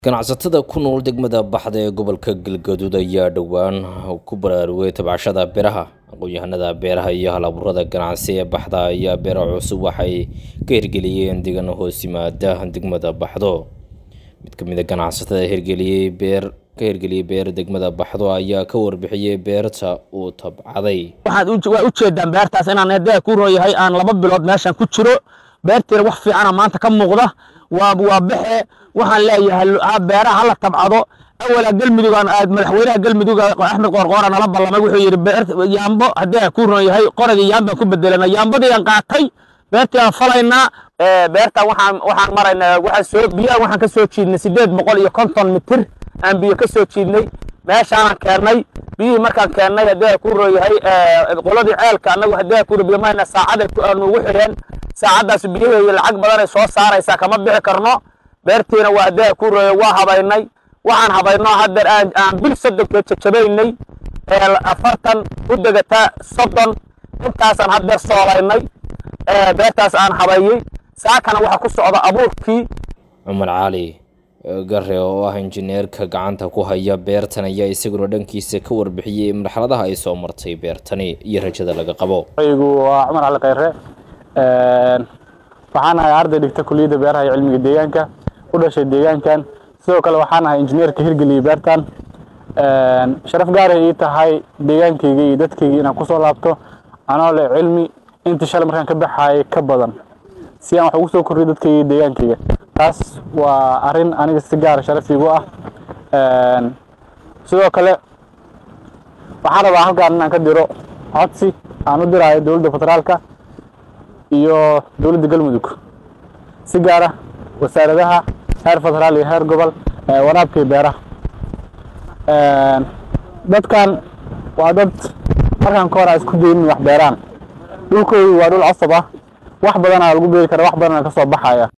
ganacsatada ku nool degmada baxda ee gobolka galgaduud ayaa dhowaan ku baraarugay tabcashada beeraha aqoon-yahanada beeraha iyo hal-abuurada ganacsi ee baxda ayaa beero cusub waxay ka hirgeliyeen deegaan hoos yimaada degmada baxdo mid ka mid a ganacsatada hirgeliyey beer ka hirgeliyey beer degmada baxdo ayaa ka warbixiyey beerta uu tabcaday waxaad waa ujeedaan beertaas inaan eedaa ku rooyahay aan laba bilood meeshan ku jiro beertiina wax fiicana maanta ka muuqda waa waa baxe waxaan leeyahay beeraha hala tabcado awala galmudug aan aad madaxweynaha galmudug axmed qoorqoora nala ballamay wuxuu yidhi beer yaambo haddii aan ku rooyahay qoragii yaambaan ku bedelana yaambadii aan qaatay beertii aan falaynaa beertan waxaan waxaan maraynaa waxaan soo biyaha waxaan ka soo jiidnay sideed boqol iyo konton mitir aan biyo ka soo jiidnay meeshaanaan keennay biyihii markaan keennay haddii aan ku rooyahay qoladii ceelka annagu haddii aan ku biyo mayna saacada aan ugu xireen saacaddaas biyaheedi lacag badanay soo saaraysaa kama bixi karno beertiina waa haddii aan ku rooyay waa habaynay waxaan habayno haddeer aan aan bil soddonkeed jajabaynay afartan u degataa soddon intaasaan haddeer soolaynay beertaas aan habayey saakana waxaa ku socda abuurkii cumar cali gare oo ah injineerka gacanta ku haya beertan ayaa isaguna dhankiisa ka warbixiyey marxaladaha ay soo martay beertani iyo rajada laga qabo aygu waa cumar cali khayre waxaan ahay arday dhigta kuliyadda beeraha iyo cilmiga deegaanka u dhashay deegaankan sidoo kale waxaan ahay injineerka hirgeliyey beertan sharaf gaaray ii tahay deegaankayga iyo dadkayga inaan kusoo laabto anoo leh cilmi intii shalay markaan ka baxaayay ka badan si aan wax ugu soo kordhiyo dadkayga iyo deegaankayga taas waa arrin aniga si gaara sharaf iigu ah sidoo kale waxaan rabaa halkaan inaan ka diro codsi aan u diraayo dowladda federaalka iyo dowladda galmudug si gaara wasaaradaha heer federaal iyo heer gobol waraabka iyo beeraha dadkan waa dad markaan ka hor a isku daynin wax beeraan dhulkoodu waa dhul cosab ah wax badanaa lagu beeri kara wax badanaa ka soo baxaya